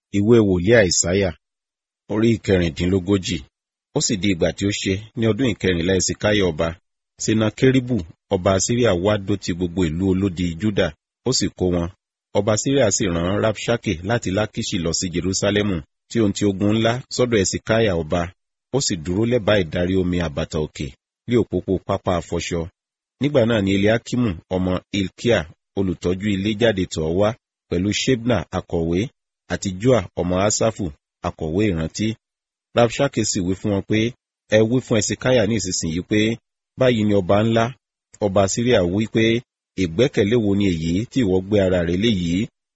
ìwé wòlíì àìsáyà orí ìkẹrìndínlógójì ó sì di ìgbà tí ó ṣe ní ọdún ìkẹrìnlá ẹsìkáyà ọba senakeribu ọba asiria wá dó ti gbogbo ìlú olódi juda ó sì kó wọn ọba asiria sì rán rabshake láti lakishi lọ sí jerusalemu tí ohun ti ogun ńlá sọ́dọ̀ ẹsìkáyà ọba ó sì dúró lẹ́bàá ìdarí omi àbàtà òkè lé òpópó pápá afọṣọ nígbà náà ni eliakimu ọmọ ilkia olùtọ́jú ilé jáde tọ̀ wá pẹ̀lú shebna akọ̀wé àti joa ọmọ asafu akọ̀wé ìrántí rabshake sì wí fún wọn pé ẹ wí fún ẹsìkáyà ní ìsinsìnyí pé báyìí ni ọba ńlá ọba syria wí pé ìgbẹ́kẹ̀lé wo ni èyí tí ìwọ gbé ara rẹ̀ léyìí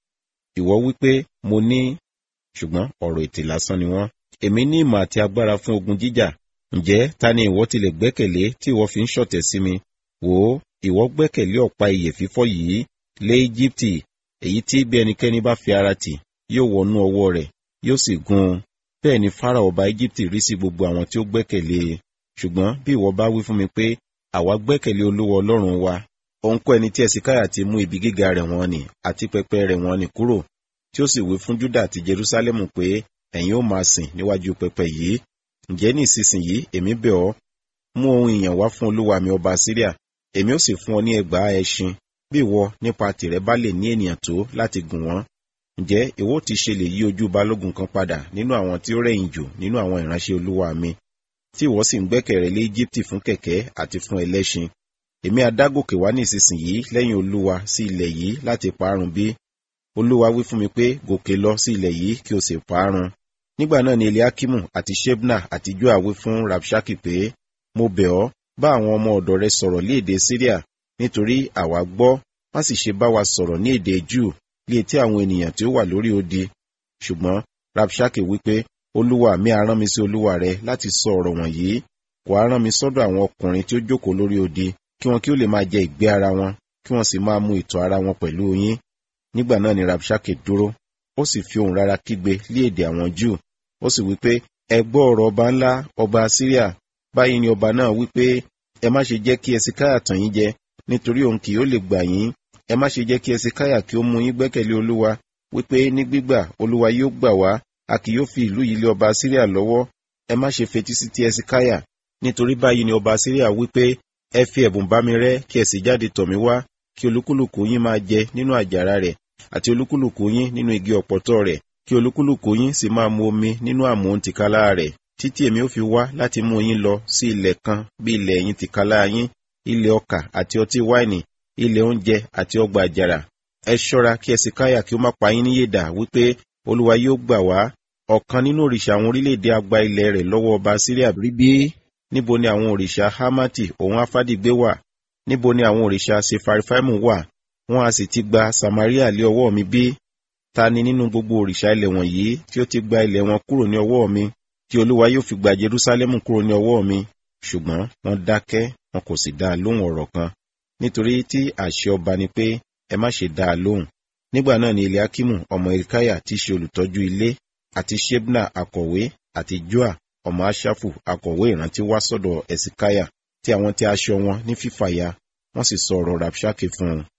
ìwọ wí pé mo ní ṣùgbọ́n ọ̀rọ̀ ètè lásán ni wọ́n èmi ní ìmọ̀ àti agbára fún ogun jíjà ǹjẹ́ ta ni ìwọ tilẹ̀ gbẹ́kẹ̀lé tí ìwọ fi ń ṣọ̀tẹ̀ sí mi wò ó ìwọ gbẹ́kẹ̀lé ọ̀pá iyè fífọ́ yìí lé íjíbítì èyí tí bí ẹnikẹ́ni bá fi ara tì yóò wọnú ọwọ́ rẹ̀ yóò sì gún un bẹ́ẹ̀ ni farao ọba íjíbítì rí sí gbogbo àwọn tí ó gbẹ́kẹ̀lé e ṣùgbọ́n bí ìwọ bá wí fún mi pé àwa gbẹ́kẹ̀lé olúwa ọlọ́run wa òun kọ́ ẹni tí ẹ̀sìkáyà ti mú ibi gíga rẹ̀ wọ́n nì àti pẹpẹ rẹ̀ wọ́n nì kúrò tí ó sì wí fún júdà àti jerúsálẹ́mù pé ẹ̀yin ó máa sìn níwájú pẹpẹ yìí ǹjẹ́ ní ìsinsìnyí èmi bẹ̀ ọ́ mú ohun ìyàn wá fún olúwa mi ọba síríà èmi ó sì fún ọ ní ẹgbàá ẹṣin bí ìwọ nípa tìrẹ bá lè ní ènìyàn tó láti gùn wọ́n ǹjẹ́ ìwọ ti ṣe lè yí ojú balógun kan padà nínú àwọn tí ó rẹ̀yìn jù nínú àwọn ìránṣẹ́ olúwa mi tí ìwọ sì ń gbẹ́kẹ̀rẹ́ lé íjíbítì fún kẹ̀kẹ́ àti fún ẹlẹ́ṣin èmi adágòkè wá ní ìsinsìnyí lẹ́yìn olúwa sí ilẹ̀ yìí láti parun bí olúwa wí fún mi pé gòkè lọ sí ilẹ̀ yìí kí o sì parun nígbà náà ni eliakimu àti shebna àti joa wí fún rabshaki pé mo bẹ̀ ọ́ bá àwọn ọmọ ọ̀dọ̀ rẹ sọ̀rọ̀ ní èdè syria nítorí àwa gbọ́ má sì ṣe bá wa sọ̀rọ̀ ní èdè júù lé etí àwọn ènìyàn tí ó wà lórí odi ṣùgbọ́n rabshake wípé olúwa mi á rán mi sí olúwa rẹ láti sọ ọ̀rọ̀ wọ̀nyí kò á rán mi sọ́dọ̀ àwọn ọkùnrin tí ó jókòó lórí odi kí wọn kí ó lè máa jẹ ìgbé ara wọn kí wọn sì máa mu ìtọ̀ ara wọn pẹ̀lú yín nígbà náà ni rabshake dúró ó sì fi ohùn rárá kígbe lé èdè àwọn júù ó sì wípé ẹ gbọ́ ọ̀rọ̀ ọba ńlá ọba syria báyìí ni ọba náà wípé ẹ má ṣe jẹ́ kí ẹsìkáyà tàn yín jẹ nítorí òun kì yóò lè gbà yín ẹ má ṣe jẹ́ kí ẹsìkáyà kí ó mú yín gbẹ́kẹ̀lé olúwa wípé ní gbígbà olúwa yóò gbà wá a kì yóò fi ìlú yìí lé ọba síríà lọ́wọ́ ẹ má ṣe fetí sí ti ẹsìkáyà nítorí báyìí ni ọba síríà wípé ẹ fi ẹ̀bùn bá mi rẹ́ kí ẹ sì jáde tọ̀ mí wá kí olúkúlùkù yín máa jẹ nínú àjàrà rẹ̀ àti olúkúlùkù yín nínú igi ọ̀pọ̀tọ́ rẹ̀ kí olúkúlùkù yín sì máa mu omi nínú àmú tìkálá rẹ̀ títí èmi ó fi wá láti mú yín lọ sí ilẹ̀ kan bí ilẹ̀ yín tìkálá yín ilẹ̀ ọkà àti ọtí wáìnì ilẹ̀ oúnjẹ àti ọgbà àjàrà ẹ ṣọ́ra kí ẹsìkáyà kí ó má pa yín níyèdà wípé olúwa yóò gbà wá ọ̀kan nínú òrìṣà àwọn orílẹ̀-èdè agba ilẹ̀ rẹ̀ lọ́wọ́ ọba síríà rí bí níbo ni àwọn òrìṣà hamati òun afádìgbé wà níbo ni àwọn òrìṣà sefarifaimu wà wọn a sì ti gba samaria lé ọwọ́ mi bí ta ni nínú gbogbo òrìṣà ilẹ̀ wọ̀nyí tí ó ti gba ilẹ̀ wọn kúrò ní ọwọ́ mi tí olúwa yóò fi gba jerusalemu kúrò ní ọwọ́ mi ṣùgbọ́n wọ́n dákẹ́ wọn kò sì dá a lóhùn ọ̀rọ̀ kan nítorí tí àṣẹ ọba ni pé ẹ má ṣe dá a lóhùn nígbà náà ni eliakimu ọmọ ilkaya tí í ṣe olùtọ́jú ilé àti shebna akọ̀wé àti joa ọmọ ashafu akọ̀wé ìrántí wá sọ́dọ̀ ẹ̀sìkáyà tí àwọn tí aṣọ wọn ní fífàya wọ́n sì sọ ọ̀rọ̀ rabshake fún un